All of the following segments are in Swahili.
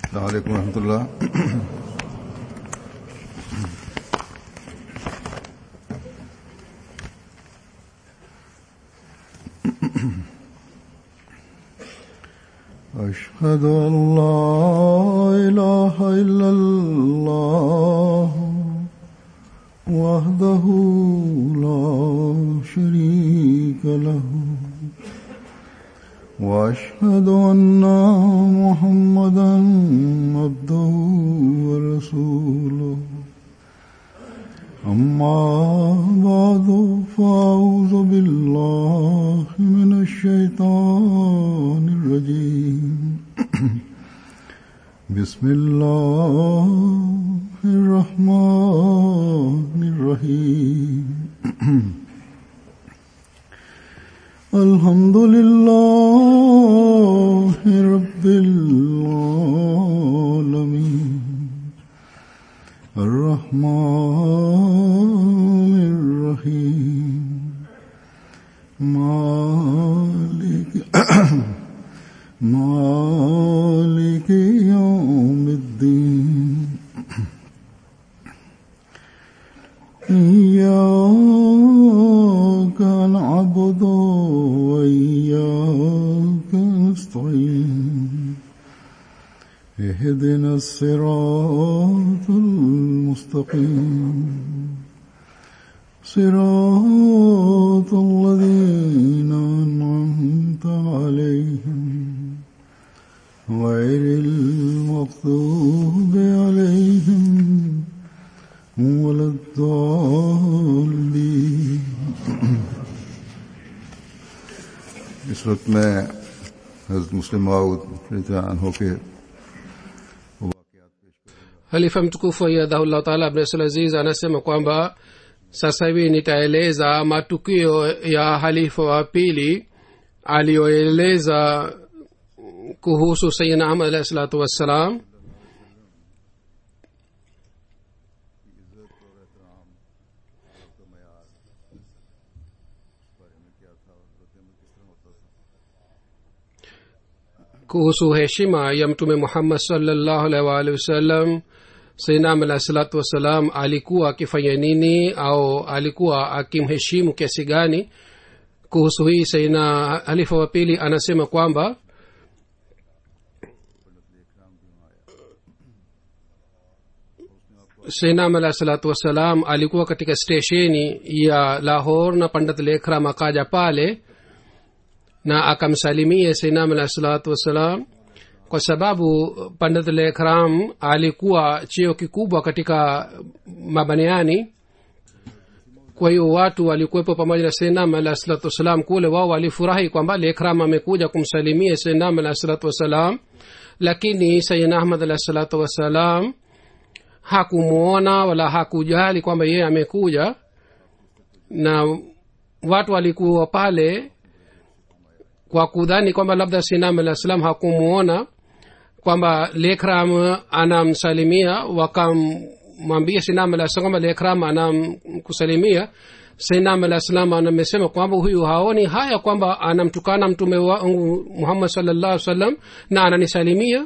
السلام عليكم ورحمة الله أشهد أن لا إله إلا الله وحده لا شريك له وأشهد أن محمدا عبده ورسوله أما بعد فأعوذ بالله من الشيطان الرجيم بسم الله الرحمن الرحيم الحمد لله رب العالمين الرحمن الرحيم مالك مالك يوم الدين إياك نعبد وإياك نستعين اهدنا الصراط المستقيم صراط الذين أنعمت عليهم غير المغضوب عليهم ولا الضالين इस वक्त मैं हजरत मुस्लिम माऊद हो के halifa mtukufu ayadhahullah taala abdul aziz anasema kwamba sasa hivi nitaeleza matukio ya halifa wa pili aliyoeleza kuhusu sayidina ahmad alahi salatu wassalam kuhusu heshima ya mtume muhammad salllahu alaihi waalihi wasallam sainam alahi salatu wassalam alikuwa akifanya nini au alikuwa akimheshimu kiasi gani kuhusu hii saina halifa wa pili anasema kwamba sainam alahi salatu wassalam alikuwa katika stesheni ya lahor na pandit lekram akaja pale na akamsalimia sainam alahi salatu wassalam kwa sababu pandit lekram alikuwa cheo kikubwa katika mabaniani kwa hiyo watu walikuwepo pamoja na sainam alahi salatu wassalam kule wao walifurahi kwamba lekram amekuja kumsalimia sainam alahi salatu wassalam lakini sayidna ahmad alahi salatu wassalam hakumwona wala hakujali kwamba yeye amekuja na watu walikuwa pale kwa kudhani kwamba labda sinam alah salam hakumwona kwamba lekram anamsalimia wakamwambia sinam alah salam kwamba lekram anamkusalimia sinam alah salam amesema kwamba huyu haoni haya kwamba anamtukana mtume wangu muhammad salllah salam na ananisalimia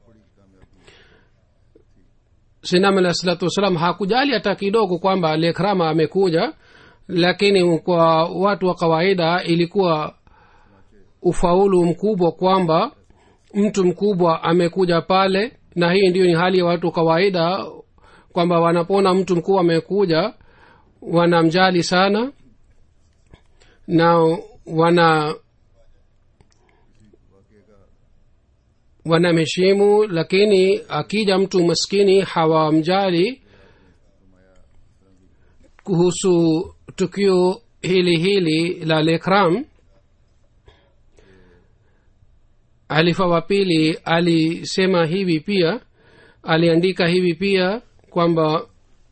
sinam alah salatu wassalam hakujali hata kidogo kwamba lekrama amekuja lakini kwa watu wa kawaida ilikuwa ufaulu mkubwa kwamba mtu mkubwa amekuja pale na hii ndiyo ni hali ya watu kawaida kwamba wanapoona mtu mkubwa amekuja wanamjali sana na wana wanamheshimu lakini akija mtu maskini hawamjali kuhusu tukio hili hili la lekram halifa wa pili alisema hivi pia aliandika hivi pia kwamba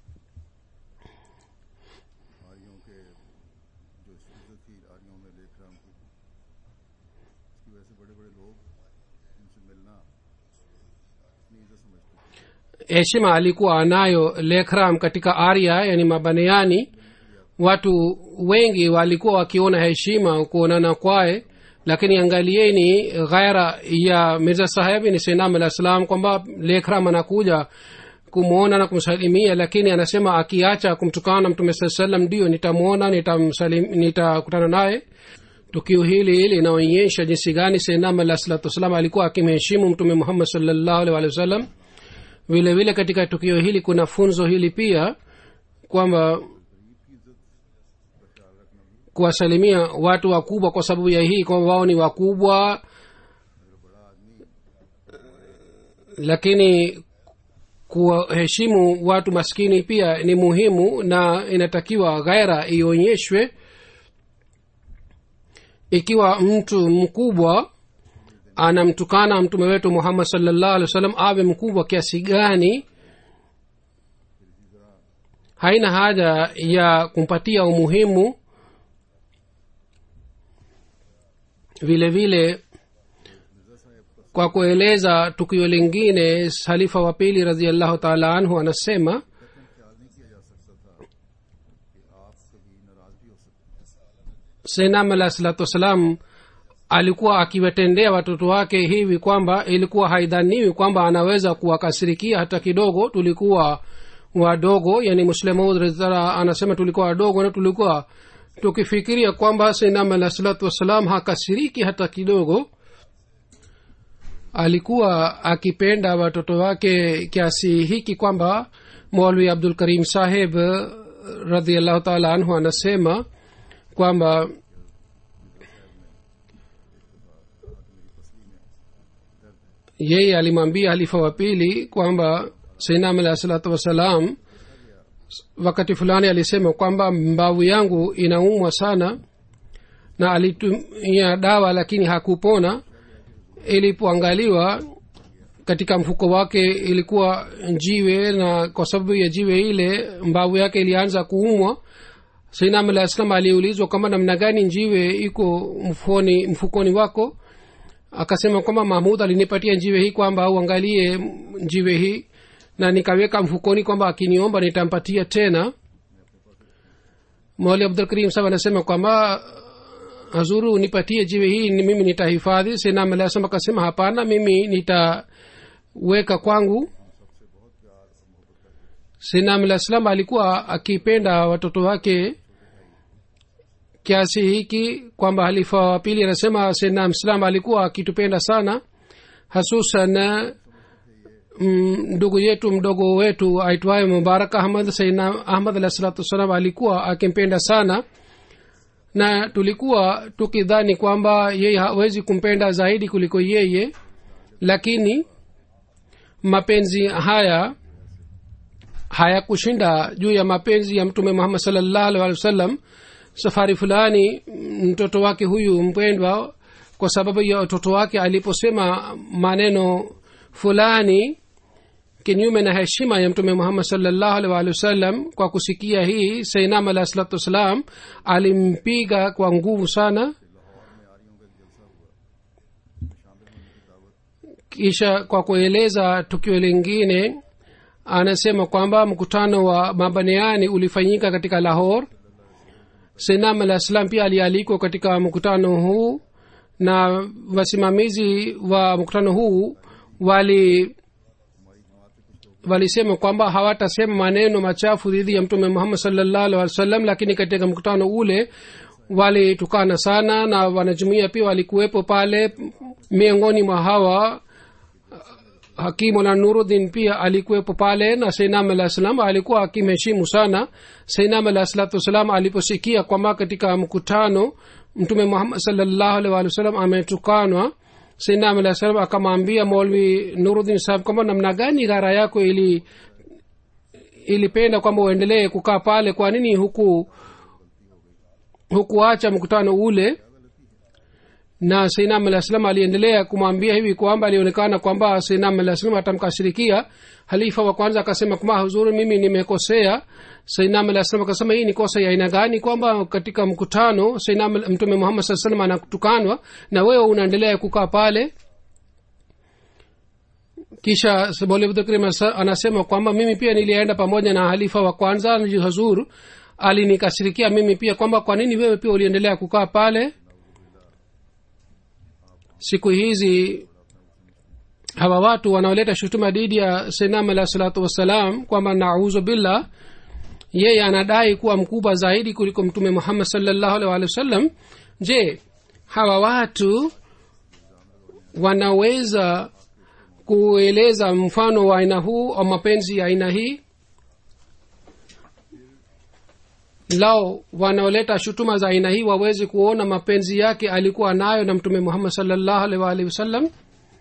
heshima alikuwa anayo lekram katika arya yani mabaneani watu wengi walikuwa wakiona heshima kuonana kwaye lakini angalieni ghaira ya mirza sahebi ni senam alah salam kwamba lekram anakuja kumwona na kumsalimia lakini anasema akiacha kumtukana mtume saa salam ndio nitamwona nitamsalim- nitakutana naye tukio hili linaonyesha jinsi gani senam alah salatu wassalam alikuwa akimheshimu mtume muhammad salllahu alih walih wasallam vile vile katika tukio hili kuna funzo hili pia kwamba kuwasalimia watu wakubwa kwa sababu ya hii kwamba wao ni wakubwa lakini kuwaheshimu watu maskini pia ni muhimu na inatakiwa ghaira ionyeshwe ikiwa mtu mkubwa anamtukana mtume wetu muhammad salllah alih wa sallam awe mkubwa kiasi gani haina haja ya kumpatia umuhimu vile vile kwa kueleza tukio lingine halifa wa pili raziallahu taala anhu anasema senam alah salatu wassalam alikuwa akiwatendea watoto wake hivi kwamba ilikuwa haidhaniwi kwamba anaweza kuwakasirikia hata kidogo tulikuwa wadogo yani muslimaud rizara anasema tulikuwa wadogo na tulikuwa tukifikiria kwamba senam alah salatu wassalam hakasiriki hata kidogo alikuwa akipenda watoto wake kiasi hiki kwamba molwi abdul karim saheb radiallahu taala anhu anasema kwamba yeye alimwambia halifa wa pili kwamba sainam alah salatu wassalam wakati fulani alisema kwamba mbavu yangu inaumwa sana na alitumia dawa lakini hakupona ilipoangaliwa katika mfuko wake ilikuwa jiwe na kwa sababu ya jiwe ile mbavu yake ilianza kuumwa sainam alah salam aliulizwa kwamba namna gani njiwe iko mfukoni, mfukoni wako akasema kwamba mahmud alinipatia njiwe hii kwamba uangalie njiwe hii na nikaweka mfukoni kwamba akiniomba nitampatia tena moli abdulkarim sab anasema kwamba hazuru nipatie jiwe hii ni mimi nitahifadhi senam alah salam akasema hapana mimi nitaweka kwangu senam alah salam alikuwa akipenda watoto wake kiasi hiki kwamba halifa wa pili anasema senam salam alikuwa akitupenda sana hasusan ndugu yetu mdogo wetu aitwaye mubarak ahmad saina ahmad alah salatu wassalam alikuwa akimpenda sana na tulikuwa tukidhani kwamba yeye hawezi kumpenda zaidi kuliko yeye lakini mapenzi haya hayakushinda juu ya mapenzi ya mtume muhammad salllahu alih wa sallam safari fulani mtoto wake huyu mpendwa kwa sababu ya mtoto wake aliposema maneno fulani kinyume na heshima ya mtume muhammad salllahu alih waalihi wasallam kwa kusikia hii sainam alah salatu wassalam alimpiga kwa nguvu sana kisha kwa kueleza tukio lingine anasema kwamba mkutano wa mabaneani ulifanyika katika lahor sainam alah salam pia alialikwa katika mkutano huu na wasimamizi wa mkutano huu wali walisema kwamba hawatasema maneno machafu dhidi ya mtume muhammad salllahu alih wa sallam lakini katika mkutano ule walitukana sana na wanajumuia pia walikuwepo pale miongoni mwa hawa hakimu na nurudin pia alikuwepo pale na sainam alah salam alikuwa akimheshimu sana sainam alah salatu wassalam aliposikia kwamba katika mkutano mtume muhammad salllahu alih walih wasallam ametukanwa sainam alah salam akamwambia molwi nurudin sahab kwamba namna gani ghara yako ili ilipenda kwamba uendelee kukaa pale kwa nini huku hukuacha mkutano ule na sainam alah salam aliendelea kumwambia hivi kwamba alionekana kwamba sainam alah salam atamkashirikia halifa wa kwanza akasema kwamba huzuri mimi nimekosea sainam alah salam akasema hii ni kosa ya aina gani kwamba katika mkutano sainam mtume muhammad saa salam anatukanwa na wewe unaendelea kukaa pale kisha bolibdkrim anasema kwamba mimi pia nilienda pamoja na halifa wa kwanza hazur alinikashirikia mimi pia kwamba kwa nini wewe pia uliendelea kukaa pale siku hizi hawa watu wanaoleta shutuma dhidi ya senam alah salatu wassalam kwamba nauzu billah yeye anadai kuwa mkubwa zaidi kuliko mtume muhammad salllahu alih walih wa sallam je hawa watu wanaweza kueleza mfano wa aina huu au mapenzi ya aina hii lao wanaoleta shutuma za aina hii waweze kuona mapenzi yake alikuwa nayo na mtume muhammad salllahu alih waalihi wasallam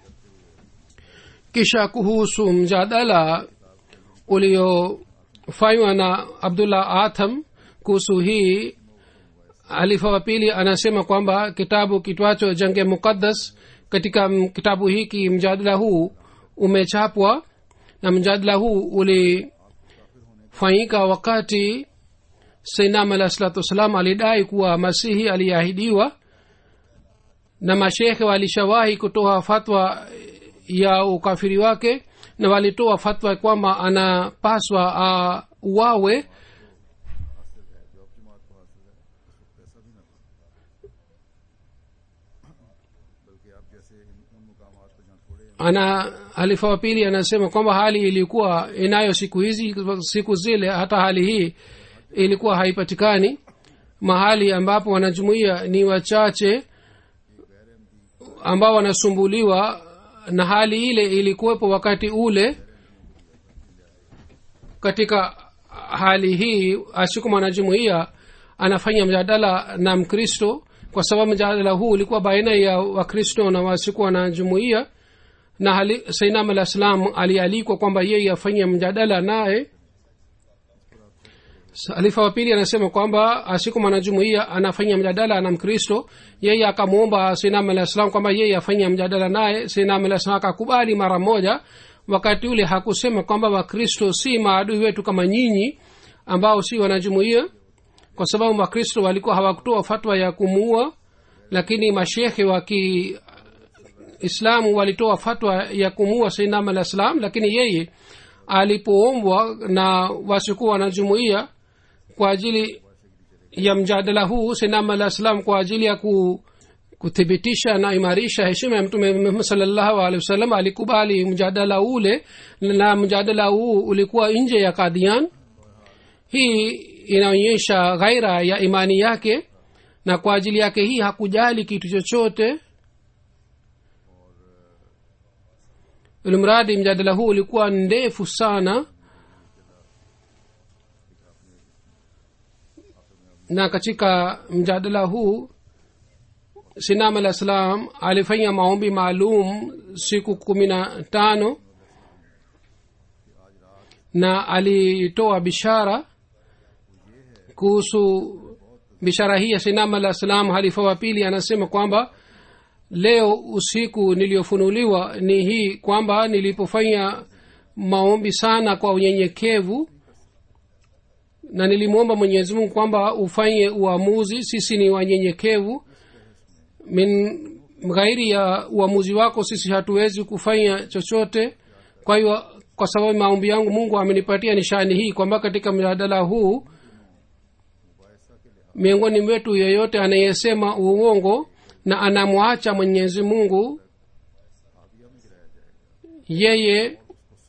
kisha kuhusu mjadala uliofanywa na abdullah atham kuhusu hii halifa wa pili anasema kwamba kitabu kitwacho jange muqaddas katika m- kitabu hiki mjadala huu umechapwa na mjadala huu ulifanyika wakati sainam alah salatu wassalam alidai kuwa masihi aliyeahidiwa na mashekhe walishawahi kutoa fatwa ya ukafiri wake na walitoa fatwa kwamba anapaswa auawe ana halifa wa pili anasema kwamba hali ilikuwa inayo siku hizi siku zile hata hali hii ilikuwa haipatikani mahali ambapo wanajumuia ni wachache ambao wanasumbuliwa na hali ile ilikuwepo wakati ule katika hali hii asiku mwanajumuia anafanya mjadala na mkristo kwa sababu mjadala huu ulikuwa baina ya wakristo na wasiku wanajumuia na hali, sainam alah salam alialikwa kwamba yeye afanye mjadala naye halifa wa pili anasema kwamba asiku mwanajumuia anafanya mjadala na mkristo yeye akamwomba sinam alah salam kwamba yeye afanye mjadala naye sinam alah salam akakubali mara moja wakati ule hakusema kwamba wakristo si maadui wetu kama nyinyi ambao si wanajumuia kwa sababu wakristo walikuwa hawakutoa fatwa ya kumuua lakini mashekhe wa kiislamu walitoa fatwa ya kumuua sainam alah salam lakini yeye alipoombwa na wasikuwa wanajumuia kwa ajili ya mjadala huu sinam alah salam kwa ajili ya ku, kuthibitisha na imarisha heshima ya mtume muhammad salllahu alehi wasallam alikubali mjadala ule na mjadala huu ulikuwa nje ya kadian hii inaonyesha ghaira ya imani yake na kwa ajili yake hii hakujali kitu chochote ilimradi mjadala huu ulikuwa ndefu sana na katika mjadala huu sinam alah salam alifanya maombi maalum siku kumi na tano na alitoa bishara kuhusu bishara hii ya sinam alah salam halifa wa pili anasema kwamba leo usiku niliyofunuliwa ni hii kwamba nilipofanya maombi sana kwa unyenyekevu na nilimwomba mwenyezi mungu kwamba ufanye uamuzi sisi ni wanyenyekevu min ghairi ya uamuzi wako sisi hatuwezi kufanya chochote kwa hiyo kwa sababu maombi yangu mungu amenipatia nishani hii kwamba katika mjadala huu miongoni mwetu yeyote anayesema uongo na anamwacha mwenyezi mungu yeye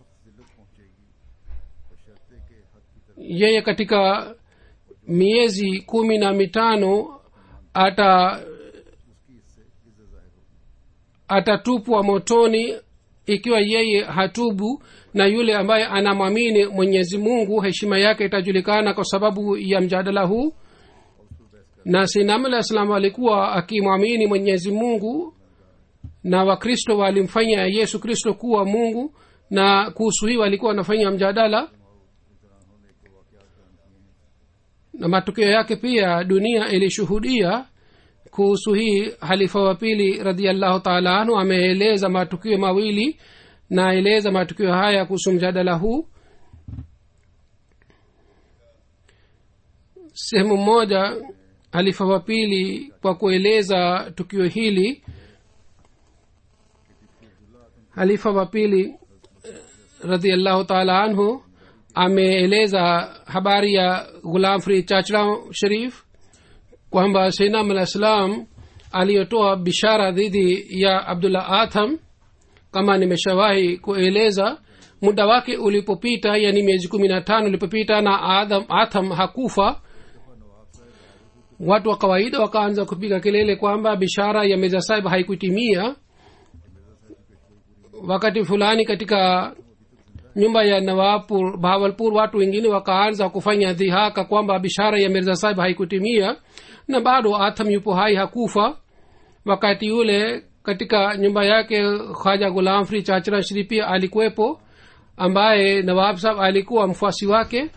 yeye katika miezi kumi na mitano ata atatupwa motoni ikiwa yeye hatubu na yule ambaye anamwamini mwenyezi mungu heshima yake itajulikana kwa sababu ya mjadala huu na sinam alah salam alikuwa akimwamini mwenyezi mungu na wakristo walimfanya yesu kristo kuwa mungu na kuhusu hii walikuwa wanafanya mjadala na matokeo yake pia dunia ilishuhudia kuhusu hii halifa wa pili radiallahu taala anhu ameeleza matukio mawili na eleza matukio haya kuhusu mjadala huu sehemu moja halifa wa pili kwa kueleza tukio hili halifa wa pili radiallahu taala anhu ameeleza habari ya ghulam fri chachra sharif kwamba sainam alah salam aliyotoa bishara dhidi ya abdullah atham kama nimeshawahi kueleza muda wake ulipopita yani miezi kumi na tano ulipopita na Adam, atham hakufa watu wa kawaida wakaanza kupiga kelele kwamba bishara ya mirza sahib haikutimia wakati fulani katika nyumba ya nawapur bahawalpur watu wengine wakaanza kufanya dhihaka kwamba bishara ya mirza sahib haikutimia na bado atham yupo hai hakufa wakati ule katika nyumba yake khaja gulam fri chachra shri pia alikuwepo ambaye nawab sahab alikuwa mfuasi wake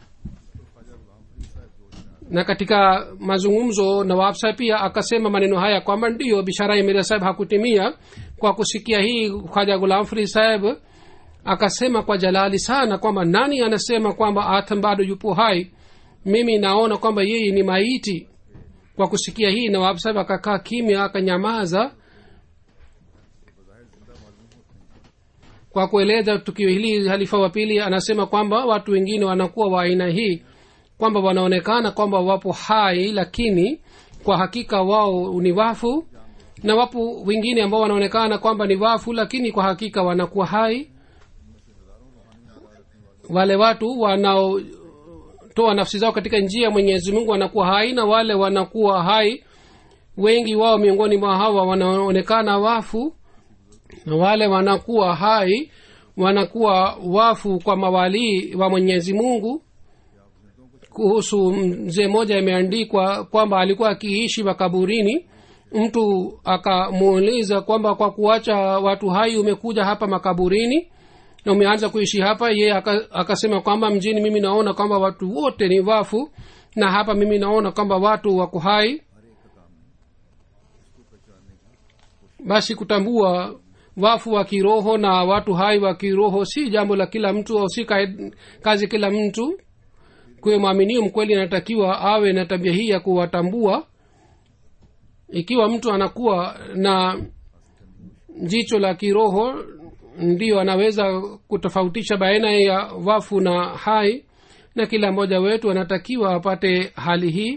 na katika mazungumzo nawab sahab pia akasema maneno haya kwamba ndiyo bishara ya mirza sahib hakutimia kwa kusikia hii khaja gulam fri saheb akasema kwa jalali sana kwamba nani anasema kwamba atham bado yupo hai mimi naona kwamba yeye ni maiti kwa kusikia hii nawab saheb akakaa kimya akanyamaza kwa kueleza tukio hili halifa wa pili anasema kwamba watu wengine wanakuwa wa aina hii kwamba wanaonekana kwamba wapo hai lakini kwa hakika wao ni wafu na wapo wengine ambao wanaonekana kwamba ni wafu lakini kwa hakika wanakuwa hai wale watu wanaotoa nafsi zao katika njia ya mwenyezi mungu wanakuwa hai na wale wanakuwa hai wengi wao miongoni mwa hawa wanaonekana wafu na wale wanakuwa hai wanakuwa wafu kwa mawalii wa mwenyezi mungu kuhusu mzee mmoja imeandikwa kwamba alikuwa akiishi makaburini mtu akamuuliza kwamba kwa kuacha watu hai umekuja hapa makaburini na umeanza kuishi hapa ye akasema kwamba mjini mimi naona kwamba watu wote ni wafu na hapa mimi naona kwamba watu wako hai basi kutambua wafu wa kiroho na watu hai wa kiroho si jambo la kila mtu au si kazi kila mtu kuwe mwaminio mkweli anatakiwa awe na tabia hii ya kuwatambua ikiwa mtu anakuwa na jicho la kiroho ndiyo anaweza kutofautisha baina ya wafu na hai na kila mmoja wetu anatakiwa apate hali hii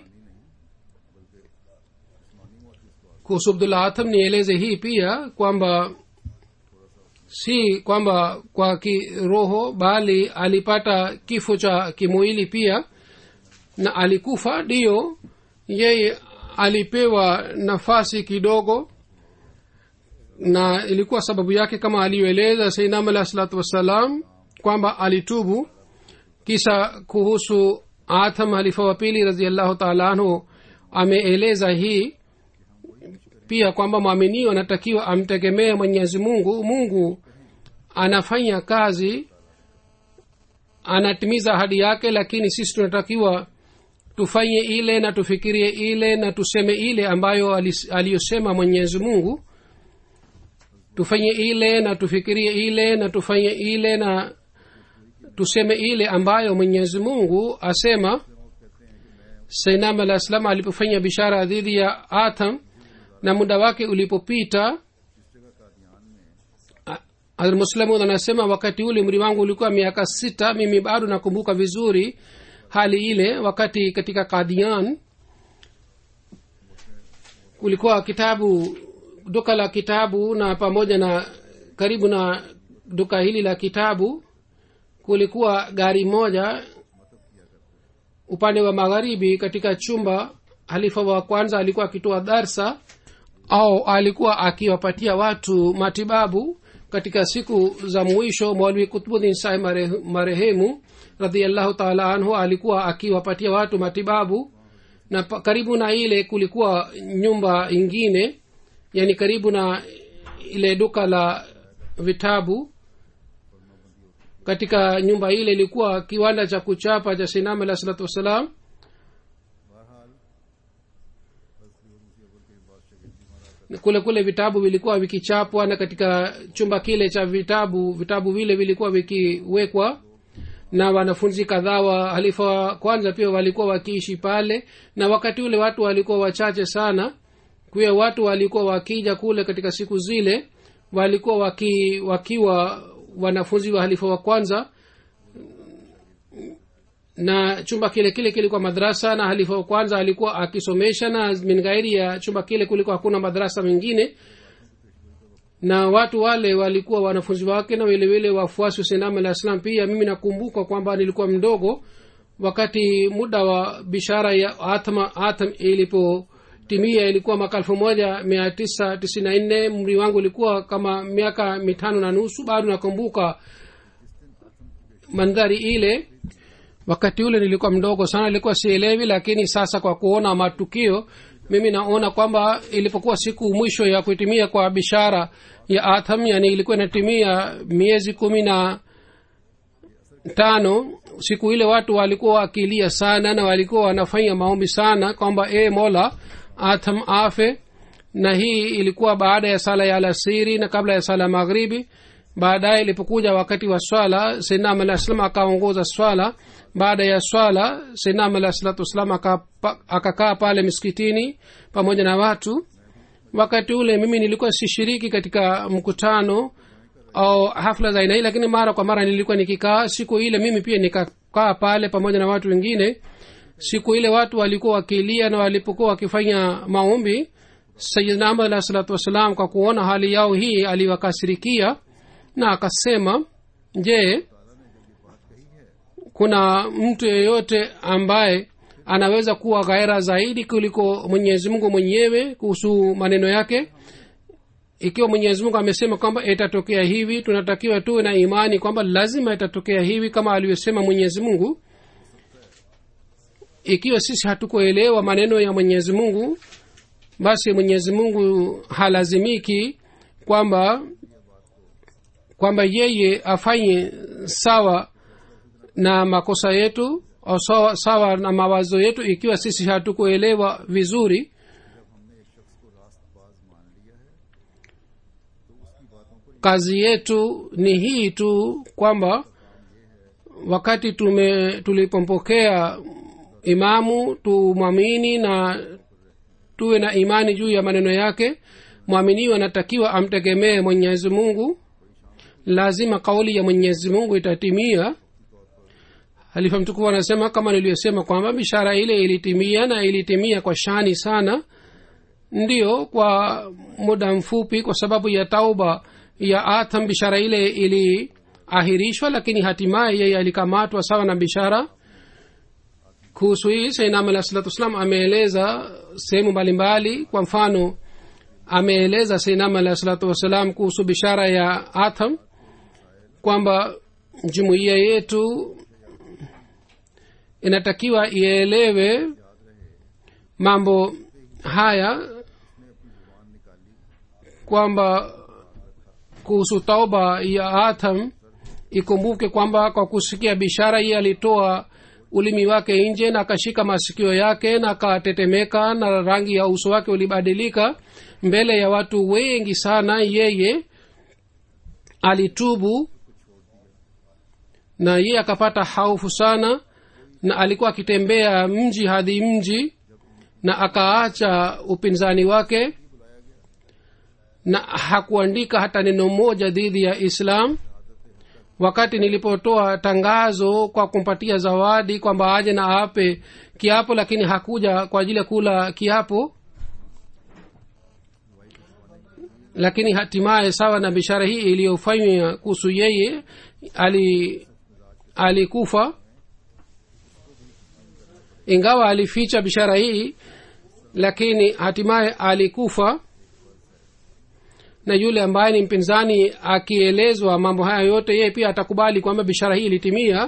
kuhusu abdullah atham nieleze hii pia kwamba si kwamba kwa kiroho bali alipata kifo cha kimwili pia na alikufa ndiyo yeye alipewa nafasi kidogo na ilikuwa sababu yake kama aliyoeleza sainam alah salatu wassalam kwamba alitubu kisa kuhusu atham halifa wa pili raziallahu taala anhu ameeleza hii pia kwamba mwaminio anatakiwa amtegemee mwenyezi mungu mungu anafanya kazi anatimiza ahadi yake lakini sisi tunatakiwa tufanye ile na tufikirie ile na tuseme ile ambayo aliyosema mwenyezi mungu tufanye ile na tufikirie ile na tufanye ile na tuseme ile ambayo mwenyezi mungu asema sainam alah salam alipofanya bishara dhidi ya atham na muda wake ulipopita muslimun anasema wakati ule umri wangu ulikuwa miaka sita mimi bado nakumbuka vizuri hali ile wakati katika kadian kulikuwa kitabu duka la kitabu na pamoja na karibu na duka hili la kitabu kulikuwa gari moja upande wa magharibi katika chumba halifa wa kwanza alikuwa akitoa darsa au alikuwa akiwapatia watu matibabu katika siku za mwisho mwalwi kutbudin sai marehemu radiallahu taala anhu alikuwa akiwapatia watu matibabu na pa, karibu na ile kulikuwa nyumba ingine yani karibu na ile duka la vitabu katika nyumba ile ilikuwa kiwanda cha kuchapa cha sinam alah salatu wassalam kule kule vitabu vilikuwa vikichapwa na katika chumba kile cha vitabu vitabu vile vilikuwa vikiwekwa na wanafunzi kadhaa wa halifa wa kwanza pia walikuwa wakiishi pale na wakati ule watu walikuwa wachache sana kuya watu walikuwa wakija kule katika siku zile walikuwa waki, wakiwa wanafunzi wa halifa wa kwanza na chumba kile kile kilikuwa madrasa na halifa wa kwanza alikuwa akisomesha na min ghairi ya chumba kile kulikuwa hakuna madarasa mengine na watu wale walikuwa wanafunzi wake na vilevile wafuasi wa sinam alah salam pia mimi nakumbuka kwamba nilikuwa mdogo wakati muda wa bishara ya atma atm ilipotimia ilikuwa mwaka elfu moja mia tisa tisini na nne mri wangu ulikuwa kama miaka mitano na nusu bado nakumbuka mandhari ile wakati ule nilikuwa mdogo sana nilikuwa sielewi lakini sasa kwa kuona matukio mimi naona kwamba ilipokuwa siku mwisho ya kuitimia kwa bishara ya atham yani ilikuwa inatimia miezi kumi na tano siku ile watu walikuwa wakilia sana na walikuwa wanafanya maombi sana kwamba e mola atham afe na hii ilikuwa baada ya sala ya alasiri na kabla ya sala ya maghribi baadaye ilipokuja wakati wa swala sainam alah salam akaongoza swala baada ya swala sainam alah salatu wassalam akakaa pale miskitini pamoja na watu wakati ule mimi nilikuwa sishiriki katika mkutano au hafla za aina hii lakini mara kwa mara nilikuwa nikikaa siku ile mimi pia nikakaa pale pamoja na watu wengine siku ile watu walikuwa wakilia na walipokuwa wakifanya maombi sayidna ahmad alah salatu wassalam kwa kuona hali yao hii aliwakasirikia na akasema je kuna mtu yeyote ambaye anaweza kuwa ghaira zaidi kuliko mwenyezi mungu mwenyewe kuhusu maneno yake ikiwa mwenyezi mungu amesema kwamba itatokea hivi tunatakiwa tuwe na imani kwamba lazima itatokea hivi kama alivyosema mwenyezi mungu ikiwa sisi hatukuelewa maneno ya mwenyezi mungu basi mwenyezi mungu halazimiki kwamba kwamba yeye afanye sawa na makosa yetu au sawa, sawa na mawazo yetu ikiwa sisi hatukuelewa vizuri kazi yetu ni hii tu kwamba wakati tume tulipompokea imamu tumwamini na tuwe na imani juu ya maneno yake mwaminiwa anatakiwa amtegemee mwenyezi mungu lazima kauli ya mwenyezi mungu itatimia halifa mtukufu anasema kama niliyosema kwamba bishara ile ilitimia na ilitimia kwa shani sana ndiyo kwa muda mfupi kwa sababu ya tauba ya atham bishara ile iliahirishwa lakini hatimaye yeye alikamatwa sawa na bishara kuhusu hii sainam alah salatu wassalam ameeleza sehemu mbalimbali kwa mfano ameeleza sainam alah salatu wassalam kuhusu bishara ya atham kwamba jumuiya yetu inatakiwa ielewe mambo haya kwamba kuhusu tauba ya atham ikumbuke kwamba kwa kusikia bishara hii alitoa ulimi wake nje na akashika masikio yake na akatetemeka na rangi ya uso wake ulibadilika mbele ya watu wengi sana yeye alitubu na yeye akapata haufu sana na alikuwa akitembea mji hadi mji na akaacha upinzani wake na hakuandika hata neno moja dhidi ya islam wakati nilipotoa tangazo kwa kumpatia zawadi kwamba aje na ape kiapo lakini hakuja kwa ajili ya kula kiapo lakini hatimaye sawa na bishara hii iliyofanywa kuhusu yeye ali alikufa ingawa alificha bishara hii lakini hatimaye alikufa na yule ambaye ni mpinzani akielezwa mambo haya yote yeye pia atakubali kwamba bishara hii ilitimia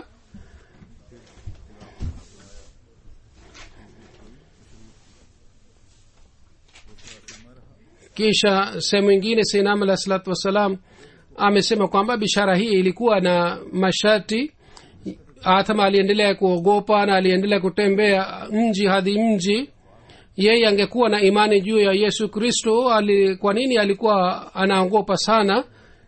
kisha sehemu ingine seinam alah salatu wassalam amesema kwamba bishara hii ilikuwa na masharti athama aliendelea kuogopa na aliendelea kutembea mji hadi mji yeye angekuwa na imani juu ya yesu kristo ali, kwa nini alikuwa anaogopa sana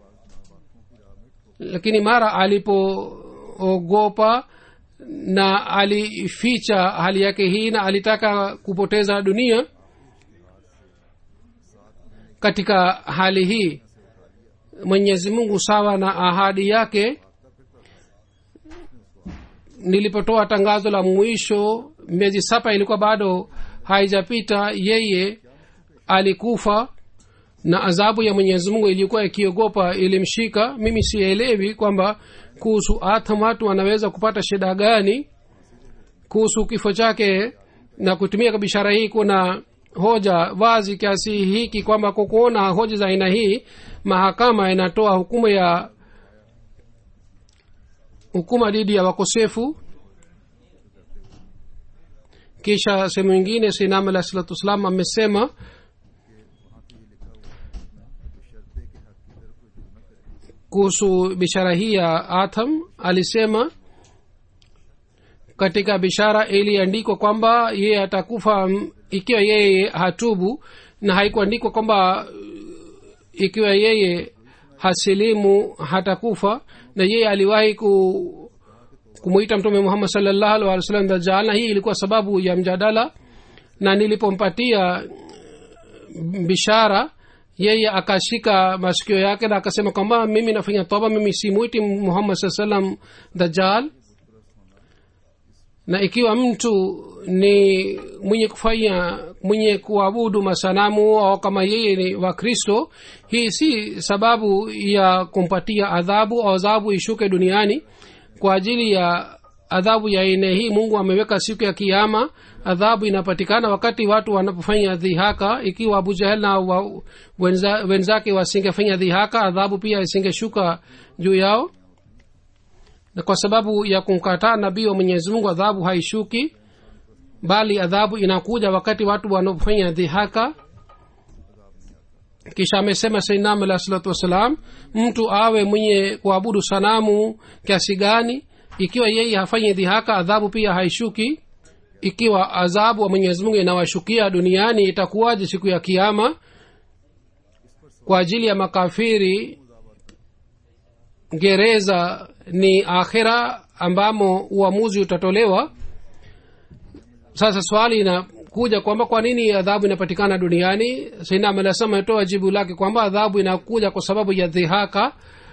lakini mara alipoogopa na alificha hali yake hii na alitaka kupoteza dunia katika hali hii mwenyezi mungu sawa na ahadi yake nilipotoa tangazo la mwisho miezi saba ilikuwa bado haijapita yeye alikufa na adhabu ya mwenyezi mungu ilikuwa ikiogopa ilimshika mimi sielewi kwamba kuhusu atham watu wanaweza kupata shida gani kuhusu kifo chake na kutumia bishara hii kuna hoja wazi kiasi hiki kwamba kwa kuona hoja za aina hii mahakama inatoa hukumu ya hukuma dhidi ya wakosefu kisha sehemu ingine sinam alah salatu wassalam amesema kuhusu bishara hii ya atham alisema katika bishara iliandikwa kwamba yeye atakufa m- ikiwa yeye hatubu na haikuandikwa kwamba ikiwa yeye hasilimu hatakufa na yeye aliwahi ku kumwita mtume muhammad salllahu alih wa sallam dajal na hii ilikuwa sababu ya mjadala na nilipompatia bishara yeye akashika masikio yake na akasema kwamba mimi nafanya toba mimi simwiti muhammad saa salam dajal na ikiwa mtu ni mwenye kufanya mwenye kuabudu masanamu au kama yeye ni wakristo hii si sababu ya kumpatia adhabu au adhabu ishuke duniani kwa ajili ya adhabu ya aina hii mungu ameweka siku ya kiama adhabu inapatikana wakati watu wanapofanya dhihaka ikiwa abu jahel na wa, wenza, wenzake wasingefanya dhihaka adhabu pia isingeshuka juu yao na kwa sababu ya kumkataa nabii wa mwenyezi mungu adhabu haishuki bali adhabu inakuja wakati watu wanapofanya dhihaka kisha amesema sainam alah salatu wassalam mtu awe mwenye kuabudu sanamu kiasi gani ikiwa yeye hafanyi dhihaka adhabu pia haishuki ikiwa adhabu wa mwenyezi mungu inawashukia duniani itakuwaje siku ya kiama kwa ajili ya makafiri gereza ni akhira ambamo uamuzi utatolewa sasa swali inakuja kwamba kwa nini adhabu inapatikana duniani sainam anasema atoa jibu lake kwamba adhabu inakuja kwa sababu ya dhihaka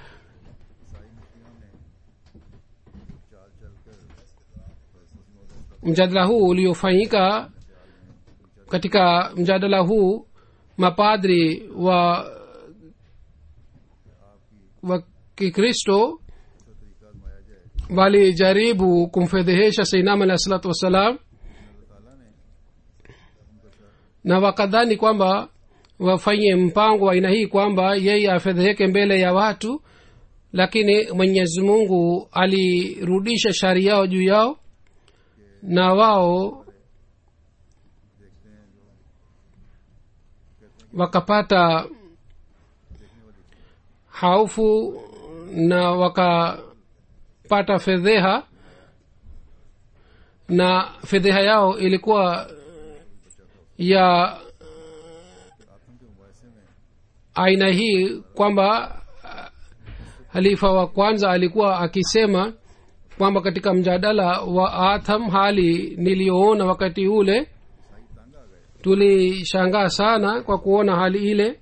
mjadala huu uliofanyika katika mjadala huu mapadri wa wa kikristo walijaribu kumfedhehesha sainam alahi salatu wassalam na wakadhani kwamba wafanye mpango wa aina hii kwamba yeye afedheheke mbele ya watu lakini mwenyezi mungu alirudisha shari yao juu yao na wao wakapata haufu na wakapata fedheha na fedheha yao ilikuwa ya aina hii kwamba halifa wa kwanza alikuwa akisema kwamba katika mjadala wa atham hali niliyoona wakati ule tulishangaa sana kwa kuona hali ile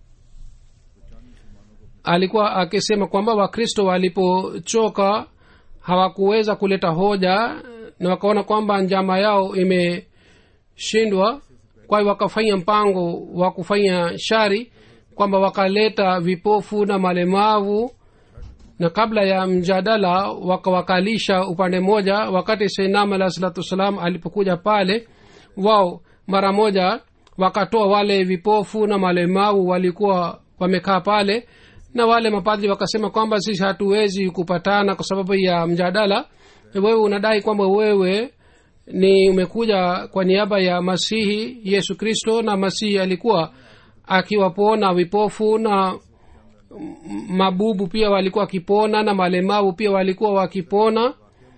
alikuwa akisema kwamba wakristo walipochoka hawakuweza kuleta hoja na wakaona kwamba njama yao imeshindwa kwa hiyo wakafanya mpango wa kufanya shari kwamba wakaleta vipofu na malemavu na kabla ya mjadala wakawakalisha upande mmoja wakati seinam alah salatu wassalam alipokuja pale wao mara moja wakatoa wale vipofu na malemavu walikuwa wamekaa pale na wale mapadri wakasema kwamba sisi hatuwezi kupatana kwa sababu ya mjadala wewe unadai kwamba wewe ni umekuja kwa niaba ya masihi yesu kristo na masihi alikuwa akiwapona vipofu na mabubu pia walikuwa wakipona na malemavu pia walikuwa wakipona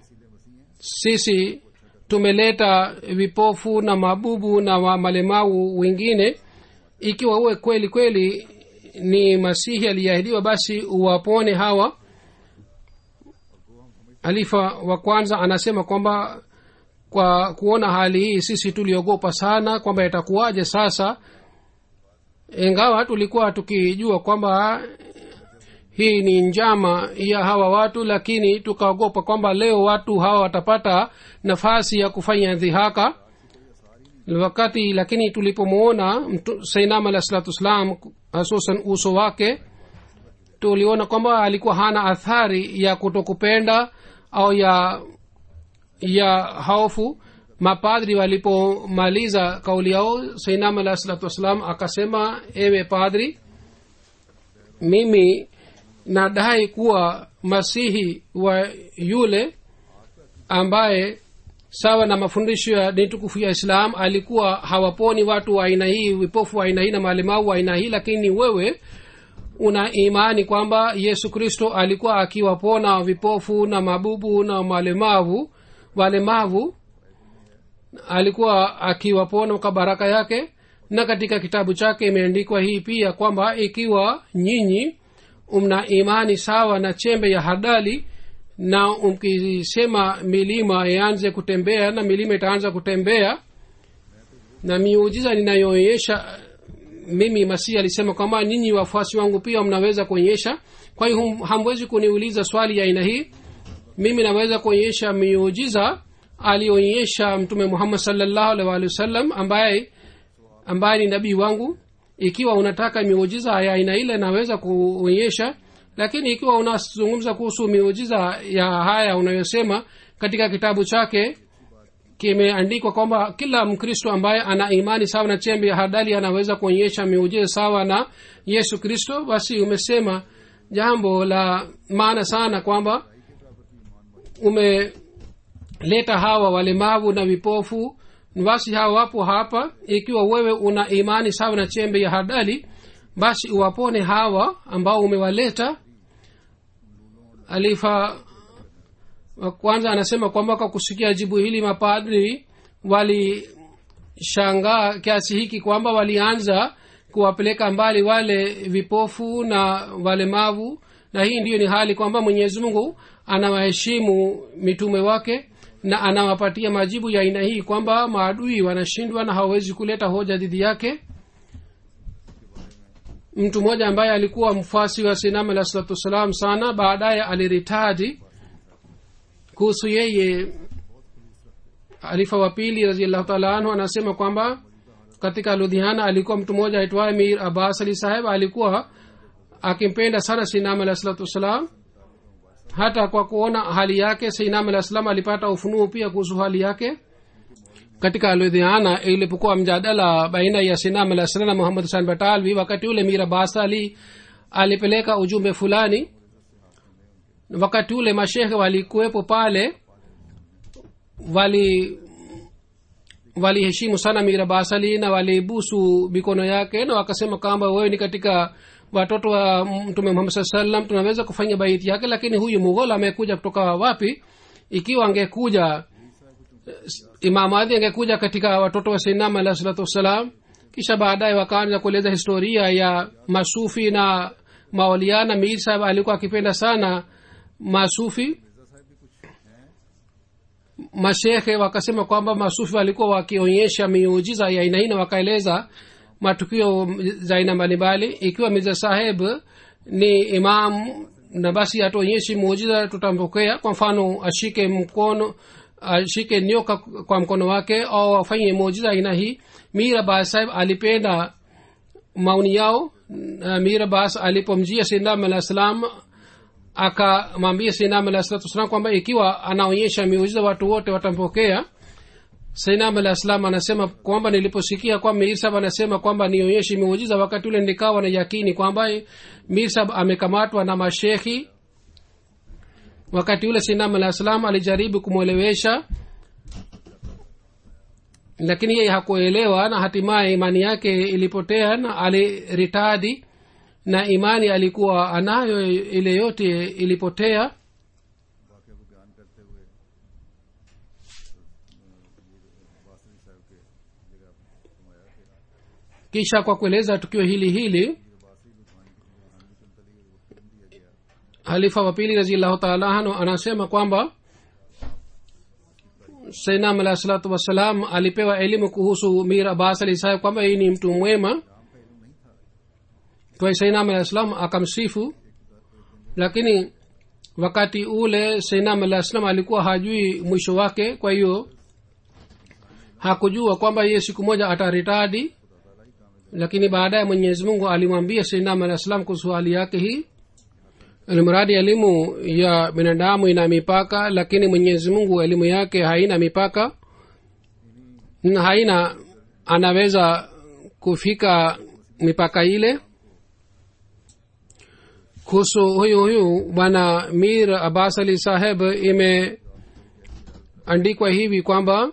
sisi tumeleta vipofu na mabubu na wa malemavu wengine ikiwa uwe kweli kweli ni masihi aliyeahidiwa basi uwapone hawa alifa wa kwanza anasema kwamba kwa kuona hali hii sisi tuliogopa sana kwamba itakuwaje sasa ingawa tulikuwa tukijua kwamba hii ni njama ya hawa watu lakini tukaogopa kwamba leo watu hawa watapata nafasi ya kufanya dhihaka wakati lakini tulipomwona sainam alah salatu wassalam hasusan uso wake tuliona kwamba alikuwa hana athari ya kutokupenda au ya ya hofu mapadri walipomaliza kauli yao sainam alah salatu wassalam akasema ewe padri mimi nadai kuwa masihi wa yule ambaye sawa na mafundisho ya dini tukufu ya islam alikuwa hawaponi watu wa aina hii vipofu wa aina hii na malemau wa aina hii lakini wewe una imani kwamba yesu kristo alikuwa akiwapona vipofu na mabubu na malemavu walemavu alikuwa akiwapona kwa baraka yake na katika kitabu chake imeandikwa hii pia kwamba ikiwa nyinyi mna imani sawa na chembe ya hadali na mkisema milima ianze kutembea na milima itaanza kutembea na miujiza ninayoonyesha mimi masihi alisema kwamba nyinyi wafuasi wangu pia mnaweza kuonyesha kwa hiyo hamwezi kuniuliza swali ya aina hii mimi naweza kuonyesha miujiza alionyesha mtume muhammad salllahu alih walihi wasallam ambaye ambaye ni nabii wangu ikiwa unataka miujiza ya aina ile naweza kuonyesha lakini ikiwa unazungumza kuhusu miujiza ya haya unayosema katika kitabu chake kimeandikwa kwamba kila mkristo ambaye ana imani sawa na chembe ya hadali anaweza kuonyesha miujiza sawa na yesu kristo basi umesema jambo la maana sana kwamba umeleta hawa walemavu na vipofu basi hawa wapo hapa ikiwa wewe una imani sawa na chembe ya hadali basi uwapone hawa ambao umewaleta alifa kwanza anasema kwamba kwa kusikia jibu hili mapadri walishangaa kiasi hiki kwamba walianza kuwapeleka mbali wale vipofu na walemavu na hii ndiyo ni hali kwamba mwenyezi mungu anawaheshimu mitume wake na anawapatia majibu ya aina hii kwamba maadui wanashindwa na hawawezi kuleta hoja dhidi yake mtu mmoja ambaye alikuwa mfasi wa sinam alah salatu wassalam sana baadaye aliritadi kuhusu yeye alifa wa pili raziallahu taala anhu anasema kwamba katika ludhiana alikuwa mtu mmoja aitwaye mir abbas ali saheb alikuwa akimpenda sana sinam alah salatu wassalam hata kwa kuona hali yake seinam alah salam alipata ufunuo pia kuhusu hali yake katika ludhiana ilipokuwa mjadala baina ya sinam alah salam na muhammad husan batalvi wakati ule mira basa ali alipeleka ujumbe fulani wakati ule mashekhe walikuwepo pale wali waliheshimu sana mira basali na walibusu mikono yake na wakasema kwamba wewe ni katika watoto wa mtume muhammad saa salam tunaweza kufanya baiti yake lakini huyu mughol amekuja kutoka wapi ikiwa angekuja imam adhi angekuja katika watoto wa sainam alah salatu wassalam kisha baadaye wakaanza kueleza historia ya masufi na maoliana mir sahab alikuwa akipenda sana masufi mashekhe wakasema kwamba masufi walikuwa wakionyesha miujiza ya aina hii na wakaeleza matukio za aina mbalimbali ikiwa mirza saheb ni imam na basi atuonyeshi muujiza tutampokea kwa mfano ashike mkono ashike nyoka kwa mkono wake au afanye muujiza aina hii mira bas saheb alipenda maoni yao mira bas alipomjia sinam alah salam akamwambia sinam alah salatu wassalam kwamba ikiwa anaonyesha miujiza watu wote watampokea sainam alah salam anasema kwamba niliposikia kwamba mirsab anasema kwamba nionyeshe miujiza wakati ule nikawa na yakini kwamba mirsab amekamatwa na mashekhi wakati ule sainam alah salam alijaribu kumwelewesha lakini yeye hakuelewa na hatimaye imani yake ilipotea na aliritadi na imani alikuwa anayo ile yote ilipotea kisha kwa kueleza tukio hili hili halifa wa pili raziallahu taala anhu anasema kwamba sainam alah salatu wassalam alipewa elimu kuhusu mir abbas ali saheb kwamba hii ni mtu mwema kwa sainam alah salam akamsifu lakini wakati ule seinam alah salam alikuwa hajui mwisho wake kwa hiyo hakujua kwamba yeye siku moja ataritadi lakini baadaye mwenyezi mungu alimwambia seinam alah salam kuhusu hali yake hii mradi elimu ya binadamu ina mipaka lakini mwenyezi mungu elimu yake haina mipaka na haina anaweza kufika mipaka ile kuhusu huyu huyu bwana mir abbas ali saheb imeandikwa hivi kwamba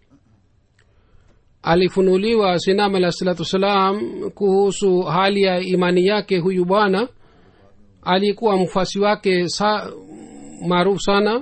alifunuliwa sinam alah salatu wassalam kuhusu hali ya imani yake huyu bwana alikuwa mfuasi wake sa, maarufu sana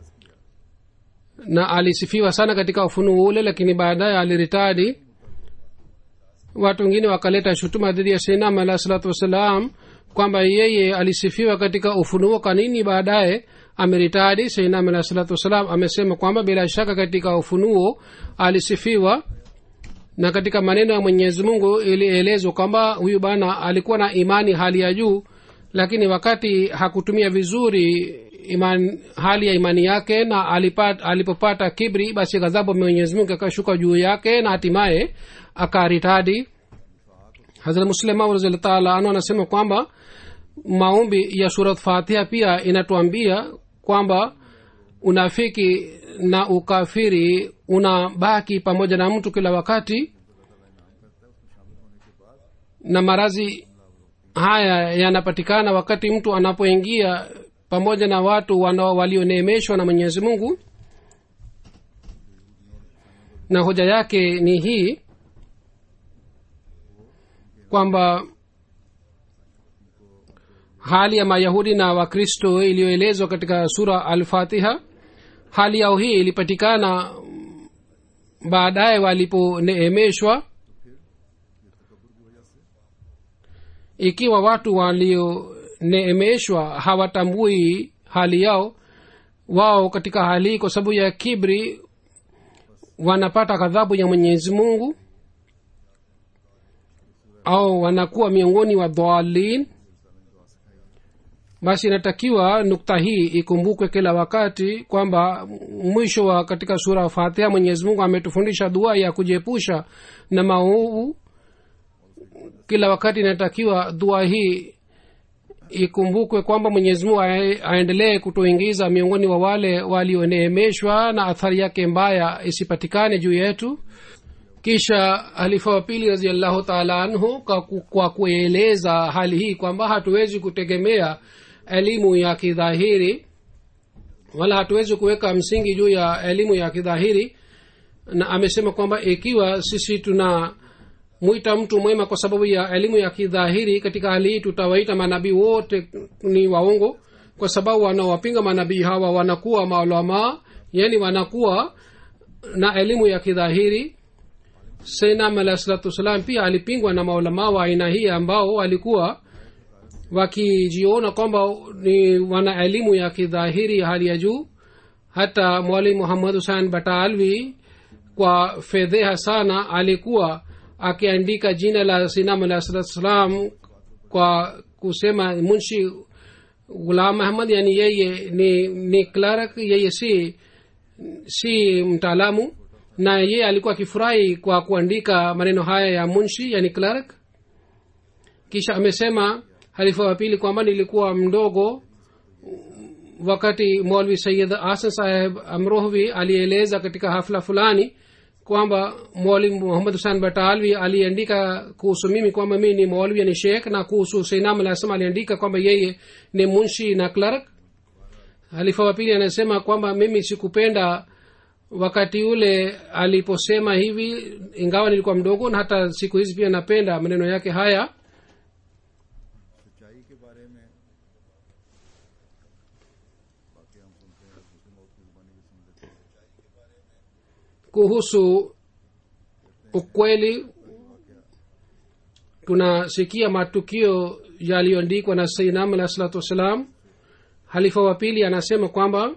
na alisifiwa sana katika ufunuo ule lakini baadaye aliritadi watu wengine wakaleta shutuma dhidi ya seinam alah salatu wassalam kwamba yeye alisifiwa katika ufunuo kwa nini baadaye ameritadi seinam alah salatu wassalam amesema kwamba bila shaka katika ufunuo alisifiwa na katika maneno ya mwenyezi mungu ilielezwa kwamba huyu bana alikuwa na imani hali ya juu lakini wakati hakutumia vizuri iman, hali ya imani yake na alipat, alipopata kibri basi ghadhabu mwenyezi mungu akashuka juu yake na hatimaye akaritadi hazrat muslimahu raziallah taala anu anasema kwamba maombi ya surat fatiha pia inatuambia kwamba unafiki na ukafiri unabaki pamoja na mtu kila wakati na marazi haya yanapatikana wakati mtu anapoingia pamoja na watu walioneemeshwa na mwenyezi mungu na hoja yake ni hii kwamba hali ya mayahudi na wakristo iliyoelezwa katika sura alfatiha hali yao hii ilipatikana baadaye waliponeemeshwa ikiwa watu walioneemeshwa hawatambui hali yao wao katika hali hii kwa sababu ya kibri wanapata ghadhabu ya mwenyezi mungu au wanakuwa miongoni wa dhalin basi inatakiwa nukta hii ikumbukwe kila wakati kwamba mwisho wa katika sura fatiha mwenyezi mungu ametufundisha dua ya kujiepusha na maovu kila wakati inatakiwa dua hii ikumbukwe kwamba mwenyezi mungu aendelee kutuingiza miongoni wa wale walioneemeshwa na athari yake mbaya isipatikane juu yetu kisha halifa wa pili raziallahu taala anhu kwa, kwa kueleza hali hii kwamba hatuwezi kutegemea elimu ya kidhahiri wala hatuwezi kuweka msingi juu ya elimu ya kidhahiri na amesema kwamba ikiwa sisi tuna mwita mtu mwema kwa sababu ya elimu ya kidhahiri katika hali hii tutawaita manabii wote ni waongo kwa sababu wanaowapinga manabii hawa wanakuwa maulamaa yani wanakuwa na elimu ya kidhahiri senam alah salatu wassalam pia alipingwa na maulamaa wa aina hii ambao walikuwa wakijiona kwamba ni wana elimu ya kidhahiri hali ya juu hata mwalimu muhammad husan batalvi kwa fedheha sana alikuwa akiandika jina la sinam alah salatu wassalam kwa kusema munshi gulam ahmad yani yeye ni, ni clerk yeye si si mtaalamu na yeye alikuwa akifurahi kwa kuandika maneno haya ya munshi yani clerk kisha amesema halifa wa pili kwamba nilikuwa mdogo wakati molvi sayid asan saheb amrohvi alieleza katika hafla fulani kwamba mwalimu muhammad husan batalvi aliandika kuhusu mimi kwamba mii ni mwalwi ni shekh na kuhusu seinam alasam aliandika kwamba yeye ni munshi na clerk halifa wa pili anasema kwamba mimi sikupenda wakati ule aliposema hivi ingawa nilikuwa mdogo na hata siku hizi pia napenda maneno yake haya सच्चाई के बारे में बाकी हम सुनते हैं मुस्लिम और की जुबानी भी सुन लेते हैं kuhusu ukweli tunasikia matukio yaliyoandikwa na sainam alah salatu wassalam halifa wa pili anasema kwamba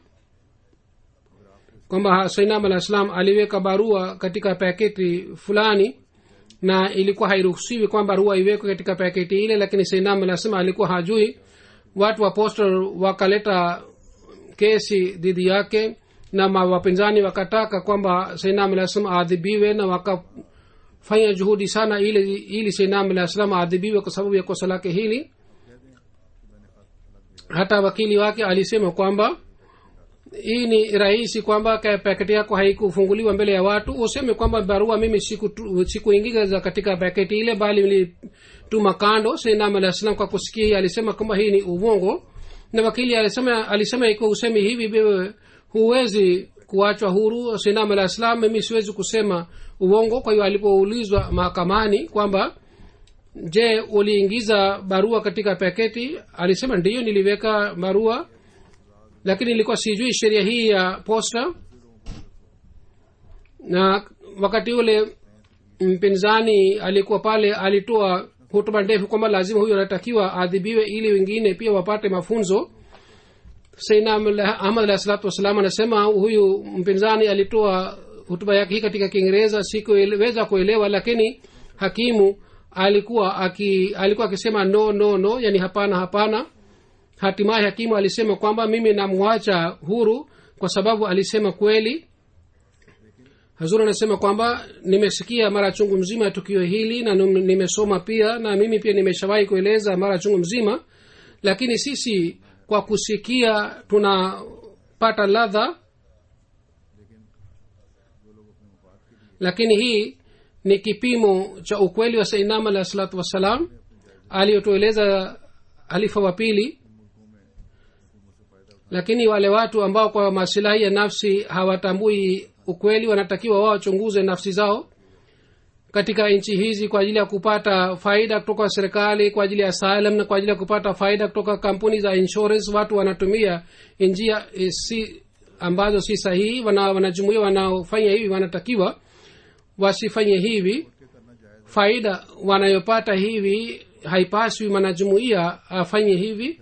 kwamba sainam alah salam aliweka barua katika paketi fulani na ilikuwa hairuhusiwi kwamba barua iwekwe katika paketi ile lakini sainam alah salam alikuwa hajui watu wa postal wakaleta kesi dhidi yake na ma- wapinzani wakataka kwamba sainam alah salam aadhibiwe na wakafanya juhudi sana ili ili sainam alah salam aadhibiwe kwa sababu ya kosa lake hili hata wakili wake alisema kwamba hii ni rahisi kwamba ka- paketi yako haikufunguliwa mbele ya watu useme kwamba barua mimi siku- sikuingiza katika paketi ile bali nilituma kando sainam alah salam kwa kusikia hii alisema kwamba hii ni uvongo na wakili alisema alisema ikiwa usemi hivi wewe huwezi kuachwa huru sainam alah salam mimi siwezi kusema uongo kwa hiyo alipoulizwa mahakamani kwamba je uliingiza barua katika paketi alisema ndiyo niliweka barua lakini ilikuwa sijui sheria hii ya posta na wakati ule mpinzani alikuwa pale alitoa hutuba ndefu kwamba lazima huyu anatakiwa aadhibiwe ili wengine pia wapate mafunzo saina ahmad alah salatu wassalam anasema huyu mpinzani alitoa hutuba yake hii katika kiingereza sikuweza kuelewa lakini hakimu alikuwa aki, alikuwa akisema no no no yani hapana hapana hatimaye hakimu alisema kwamba mimi namwacha huru kwa sababu alisema kweli hazur anasema kwamba nimesikia mara chungu mzima ya tukio hili na num- nimesoma pia na mimi pia nimeshawahi kueleza mara chungu mzima lakini sisi kwa kusikia tunapata ladha lakini hii ni kipimo cha ukweli wa sainam alah salatu wassalam aliyotueleza halifa wa pili lakini wale watu ambao kwa masilahi ya nafsi hawatambui ukweli wanatakiwa wao wachunguze nafsi zao katika nchi hizi kwa ajili ya kupata faida kutoka serikali kwa ajili ya asylum na kwa ajili ya kupata faida kutoka kampuni za insurance watu wanatumia njia eh, si ambazo si sahihi wana, wanajumuia wanaofanya hivi wanatakiwa wasifanye hivi faida wanayopata hivi haipaswi mwanajumuia afanye hivi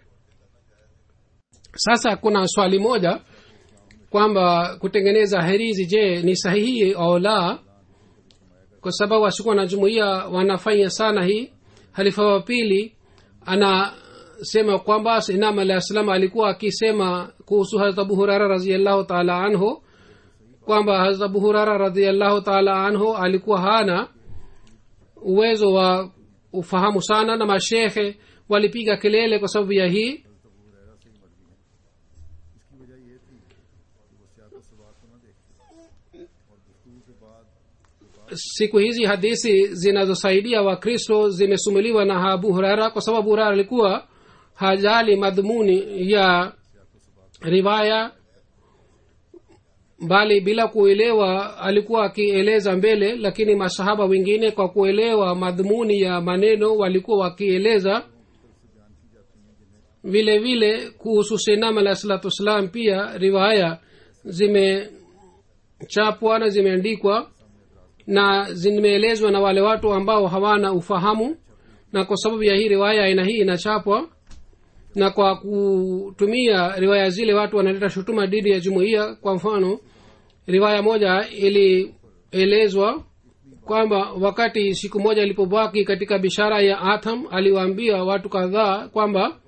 sasa kuna swali moja kwamba kutengeneza herizi je ni sahihi au la kwa sababu wasikuwa na jumuia wanafanya sana hii halifa wa pili anasema kwamba sinam alah salam alikuwa akisema kuhusu harat abu hurara raziallahu taala anhu kwamba harat abu hurara raziallahu taala anhu alikuwa hana uwezo wa ufahamu sana na mashekhe walipiga kelele kwa sababu ya hii siku hizi hadithi zinazosaidia wakristo zimesumuliwa na abu hurara kwa sababu hurara alikuwa hajali madhumuni ya riwaya bali bila kuelewa alikuwa akieleza mbele lakini masahaba wengine kwa kuelewa madhumuni ya maneno walikuwa wakieleza vile vile kuhusu senam alah salatu wassalam pia riwaya zimechapwa na zimeandikwa na zimeelezwa na wale watu ambao hawana ufahamu na kwa sababu ya hii riwaya aina hii inachapwa na kwa kutumia riwaya zile watu wanaleta shutuma dhidi ya jumuiya kwa mfano riwaya moja ilielezwa kwamba wakati siku moja ilipobaki katika bishara ya atham aliwaambia watu kadhaa kwamba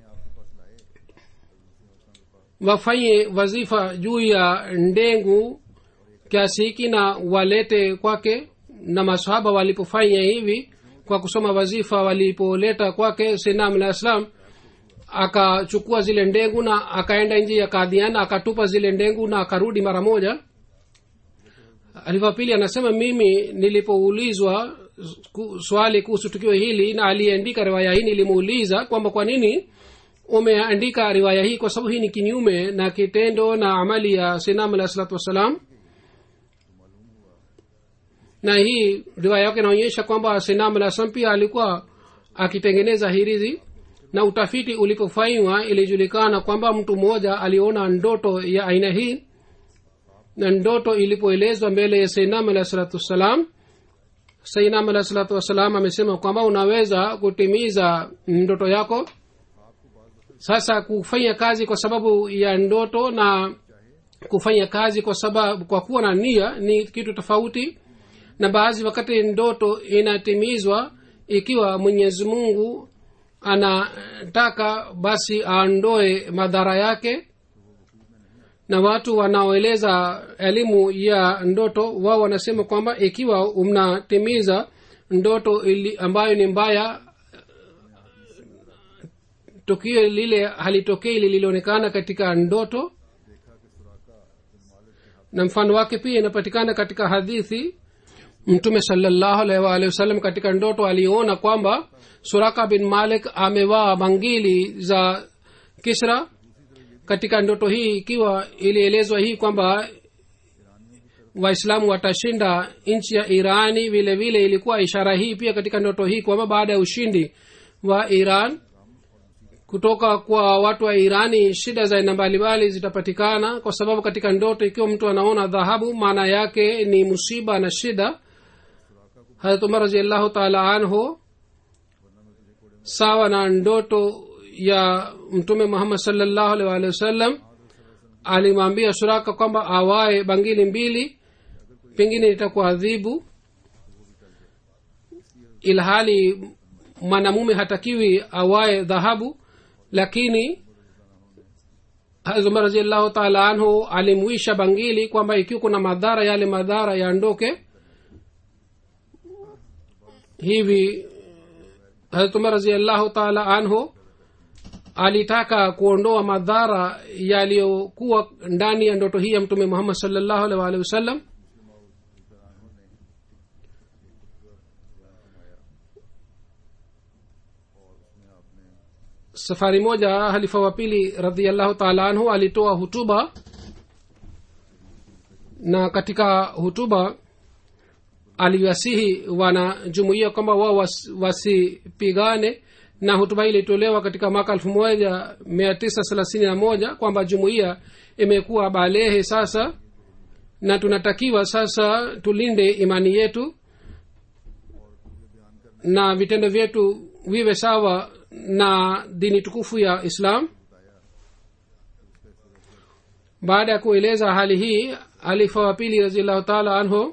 wafanye wazifa juu ya ndengu kiasi hiki na walete kwake na masahaba walipofanya hivi kwa kusoma wazifa walipoleta kwake senam alah salam akachukua zile ndengu na akaenda nji ya kadhiana akatupa zile ndengu na akarudi mara moja alifa pili anasema mimi nilipoulizwa ku- swali kuhusu tukio hili na aliyeandika riwaya hii nilimuuliza kwamba kwa nini umeandika riwaya hii kwa sababu hii ni kinyume na kitendo na amali ya sinam alah salatu wassalam na hii riwaya yake inaonyesha kwamba sinam alah salam pia alikuwa akitengeneza hirizi na utafiti ulipofanywa ilijulikana kwamba mtu mmoja aliona ndoto ya aina hii na ndoto ilipoelezwa mbele ya sainam alah salatu wassalam sainam alah salatu wassalam amesema kwamba unaweza kutimiza ndoto yako sasa kufanya kazi kwa sababu ya ndoto na kufanya kazi kwa sababu kwa kuwa na nia ni kitu tofauti na baadhi wakati ndoto inatimizwa ikiwa mwenyezi mungu anataka basi aondoe madhara yake na watu wanaoeleza elimu ya ndoto wao wanasema kwamba ikiwa mnatimiza ndoto ili ambayo ni mbaya tukio lile halitokei lililonekana katika ndoto na mfano wake pia inapatikana katika hadithi mtume salallahu alaihi waalihi wasallam katika ndoto aliona kwamba suraka bin malik amevaa bangili za kisra katika ndoto hii ikiwa ilielezwa hii kwamba waislamu watashinda nchi ya irani vile vile ilikuwa ishara hii pia katika ndoto hii kwamba baada ya ushindi wa iran kutoka kwa watu wa irani shida za aina mbalimbali zitapatikana kwa sababu katika ndoto ikiwa mtu anaona dhahabu maana yake ni musiba na shida harat umar raziallahu taala anhu sawa na ndoto ya mtume muhammad salllahu alih walihi wasallam alimwambia suraka kwamba awae bangili mbili pengine itakuadhibu ilhali mwanamume hatakiwi awae dhahabu lakini hazumar raziallahu taala anhu alimwisha bangili kwamba ikiwa kuna madhara yale madhara yaondoke hivi hazumar raziallahu taala anhu alitaka kuondoa madhara yaliyokuwa ndani ya ndoto hii ya mtume muhammad salllahu alih waalihi wasallam safari moja halifa wa pili radiallahu taala anhu alitoa hutuba na katika hutuba aliwasihi wanajumuia kwamba wao was, wasipigane na hutuba hii ilitolewa katika mwaka elfu moja mia tisa thelathini na moja kwamba jumuiya imekuwa balehe sasa na tunatakiwa sasa tulinde imani yetu na vitendo vyetu viwe sawa na dini tukufu ya islam baada ya kueleza hali hii alifa wa pili raziallahu taala anhu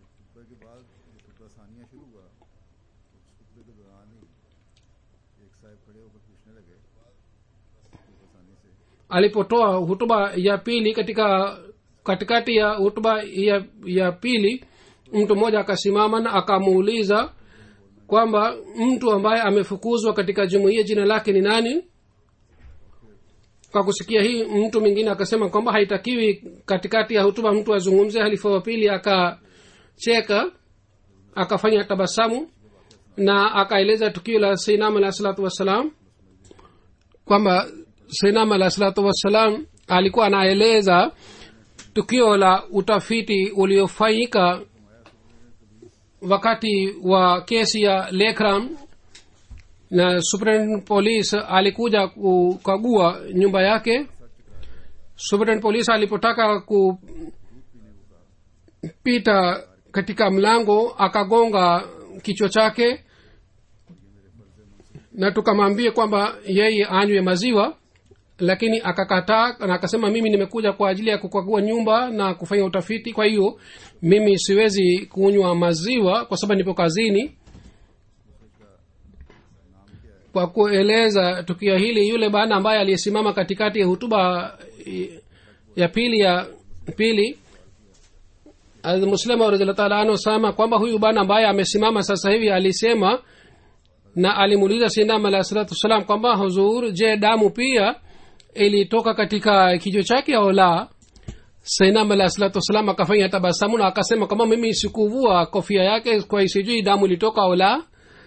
alipotoa hutuba ya pili katika katikati ya hutuba ya, ya pili mtu mmoja akasimama na akamuuliza kwamba mtu ambaye amefukuzwa katika jumuiya jina lake ni nani kwa kusikia hii mtu mwingine akasema kwamba haitakiwi katikati ya hutuba mtu azungumze halifa wa pili akacheka akafanya tabasamu na akaeleza tukio la seinam alahi salatu wassalam kwamba seinam alahi salatu wassalam alikuwa anaeleza tukio la utafiti uliofanyika wakati wa kesi ya lekram na superintendent police alikuja kukagua nyumba yake superintendent police alipotaka kupita katika mlango akagonga kichwa chake na tukamwambia kwamba yeye anywe maziwa lakini akakataa na akasema mimi nimekuja kwa ajili ya kukagua nyumba na kufanya utafiti kwa hiyo mimi siwezi kunywa maziwa kwa sababu nipo kazini kwa kueleza tukio hili yule bwana ambaye aliyesimama katikati ya hutuba ya pili ya pili muslima radhiallahu taala anhu sama kwamba huyu bwana ambaye amesimama sasa hivi alisema na alimuuliza sinam alahi salatu wassalam kwamba huzur je damu pia ilitoka katika kichwa chake au la sainam alahi salatu wassalam akafanya tabasamu na akasema kwamba mimi sikuvua kofia yake kwa sijui damu ilitoka au la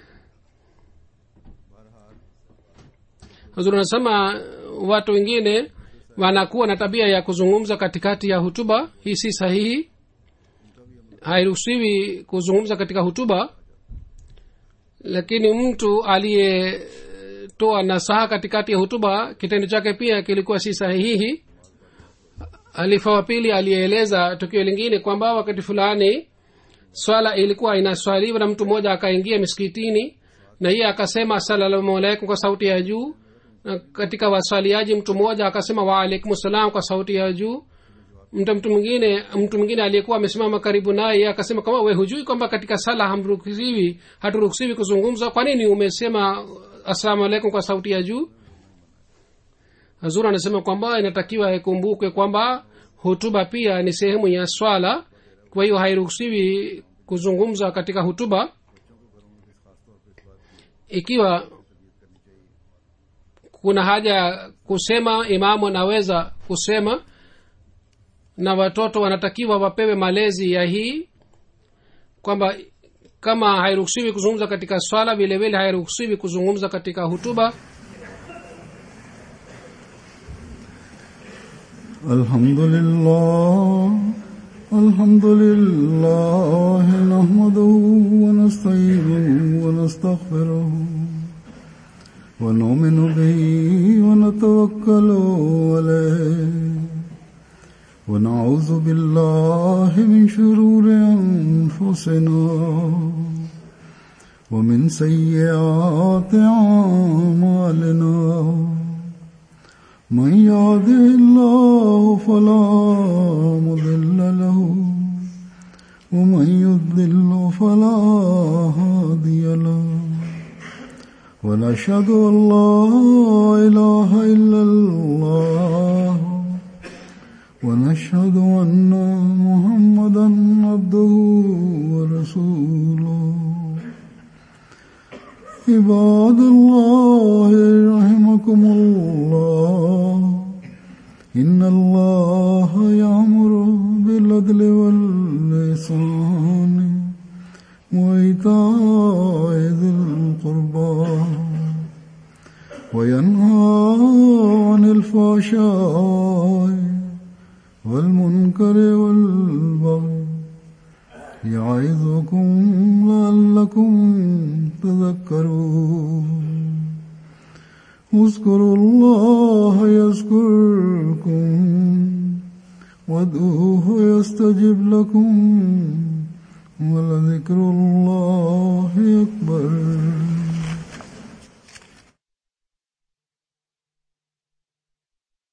huzur anasema watu wengine wanakuwa na tabia ya kuzungumza katikati ya hutuba hii si sahihi hairuhusiwi kuzungumza katika hutuba lakini mtu aliyetoa nasaha katikati ya hutuba kitendo chake pia kilikuwa si sahihi halifa wa pili aliyeeleza tukio lingine kwamba wakati fulani swala ilikuwa inaswaliwa na mtu mmoja akaingia miskitini na hiye akasema asalamu alaikum kwa sauti ya juu na katika waswaliaji mtu mmoja akasema waalaikum salam kwa sauti ya juu mtu mtu mwingine mtu mwingine aliyekuwa amesimama karibu naye akasema kama we hujui kwamba katika sala hamruhusiwi haturuhusiwi kuzungumza kwa nini umesema assalamu alaikum kwa sauti ya juu hazur anasema kwamba inatakiwa ikumbukwe kwamba hutuba pia ni sehemu ya swala kwa hiyo hairuhusiwi kuzungumza katika hutuba ikiwa kuna haja ya kusema imamu anaweza kusema na watoto wanatakiwa wapewe malezi ya hii kwamba kama hairuhusiwi kuzungumza katika swala vile vile hairuhusiwi kuzungumza katika hutuba الحمد لله الحمد لله نحمده ونستعينه ونستغفره ونؤمن به ونتوكل عليه ونعوذ بالله من شرور أنفسنا ومن سيئات أعمالنا من يهده الله فلا مضل له ومن يضلل فلا هادي له ونشهد ان لا اله الا الله ونشهد ان محمدا عبده ورسوله عباد الله رحمكم الله إن الله يأمر بالعدل واللسان وإيتاء ذي القربى وينهى عن الفحشاء والمنكر والبغي يعظكم لعلكم تذكرون اذكروا الله يذكركم وادعوه يستجب لكم ولذكر الله أكبر